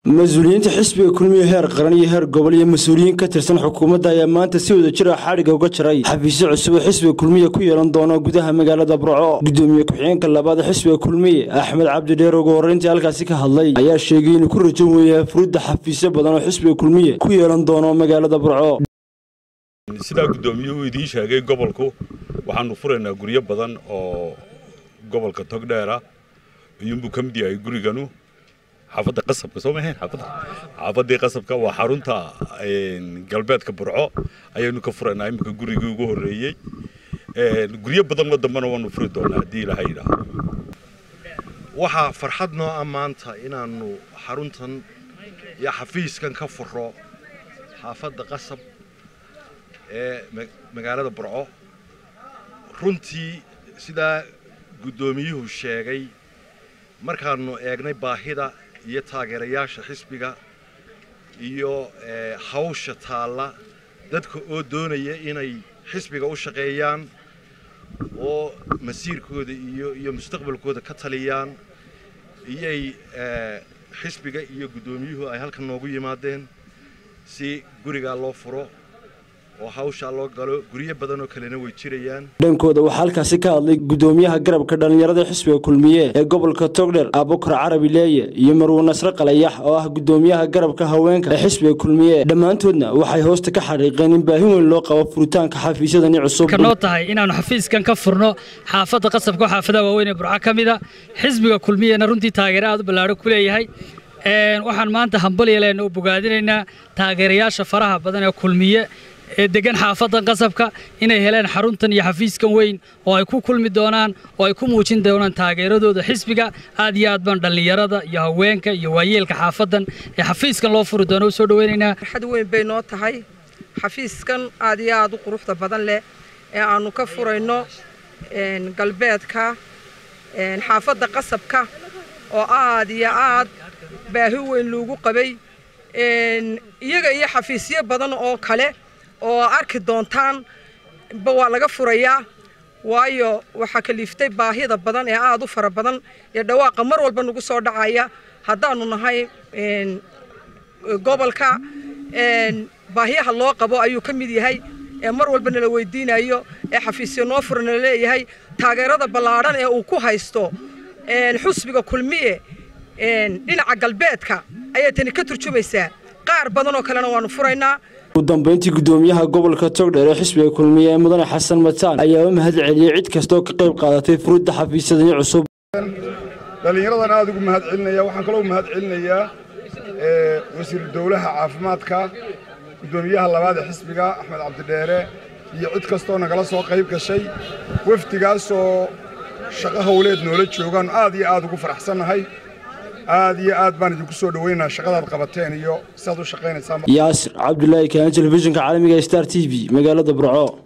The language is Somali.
mas-uuliyiinta xisbiga kulmiye heer qaran iyo heer gobol iyo mas-uuliyiin ka tirsan xukuumadda ayaa maanta si wada jira xadhigga uga jaray xafiisyo cusub oo xisbiga kulmiye ku yeelan doono gudaha magaalada burco gudoomiye ku-xigeenka labaad xisbiga kulmiye axmed cabdi dheer ugu horreyntii halkaasi ka hadlay ayaa sheegay inuu ku rajo weeyahay furudda xafiisyo badan oo xisbiga kulmiye ku yeelan doono magaalada burco sidaa guddoomiyuhu idiin sheegay gobolku waxaanu furaynaa guryo badan oo gobolka togdheera iyuunbuu ka mid yahay guriganu xaafadda qasabka soo mahayn xaafadda xaafaddii qasabka waa xarunta galbeedka burco ayaynu ka furaynaa iminka gurigii ugu horreeyey guryo badan oo dambena waanu furi doonaa haddii ilaahay yidhaaho waxaa farxad noo ah maanta inaannu xaruntan iyo xafiiskan ka furo xaafadda qasab ee magaalada burco runtii sidaa guddoomiyuhu sheegay markaannu eegnay baahida iyo taageerayaasha xisbiga iyo hawsha taalla dadka oo doonaya inay xisbiga u shaqeeyaan oo masiirkooda iyo iyo mustaqbalkooda ka taliyaan iyay xisbiga iyo guddoomiyuhu ay halkan noogu yimaadeen si gurigaa loo furo oo hawshaa loo galo guryo badan oo kalena way jirayaan dhankooda waxaa halkaasi ka hadlay gudoomiyaha garabka dhallinyarada xisbiga kulmiye ee gobolka togdher abukar carabi leeye iyo marwe nasre qalayax oo ah gudoomiyaha garabka haweenka ee xisbiga kulmiye dhammaantoodna waxay hoosta ka xaqiiqeen in baahi weyn loo qabo furitaanka xafiisyadani cusub noo tahay inaannu xafiiskan ka furno xaafadda qasabka oo xaafadaha waaweyn ee burco ka mida xisbiga kulmiyena runtii taageero aad u ballaadho ku leeyahay waxaan maanta hambalyaleen oo bogaadinaynaa taageerayaasha faraha badan ee kulmiye ee degan xaafaddan qasabka inay heleen xaruntan iyo xafiiskan weyn oo ay ku kulmi doonaan oo ay ku muujin doonaan taageeradooda xisbiga aad iyo aad baan dhallinyarada iyo haweenka iyo waayeelka xaafaddan ee xafiiskan loo furi doono u soo dhaweynaynaa farxad weyn bay noo tahay xafiiskan aad iyo aad u quruxda badan leh ee aannu ka furayno galbeedka xaafadda qasabka oo aad iyo aad baahi weyn loogu qabay iyaga iyo xafiisyo badan oo kale oo arki doontaan ba waa laga furayaa waayo waxaa kaliiftay baahida badan ee aad u fara badan ee dhawaaqa mar walba nagu soo dhacaya haddaanu nahay gobolka baahiyaha loo qabo ayuu ka mid yahay ee mar walba nala weydiinayo ee xafiisyo noo fura nala leeyahay taageerada ballaadhan ee uu ku haysto xusbiga kulmiye dhinaca galbeedka ayay tani ka turjumaysaa qaar badan oo kalena waanu furaynaa ugu dambeyntii gudoomiyaha gobolka togdheer ee xisbiga kulmiye ee mudane xasan mataan ayaa u mahad celiyey cid kastaoo ka qayb qaadatay furudda xafiisyadani cusub dhallinyaradan aad ugu mahad celinaya waxaan kaloo mahad celinayaa wasiiru dowlaha caafimaadka gudoomiyaha labaad ee xisbiga axmed cabdidheere iyo cid kastoo nagala soo qayb gashay wafdigaasoo shaqo howleed noola joogaan aad iyo aad ugu faraxsannahay aad iyo aad baan idinku soo dhoweynaha shaqadaad qabateen iyo siaad u shaqaynaysaa yaasir cabdulaahi kaan telefishinka caalamiga star t v magaalada burco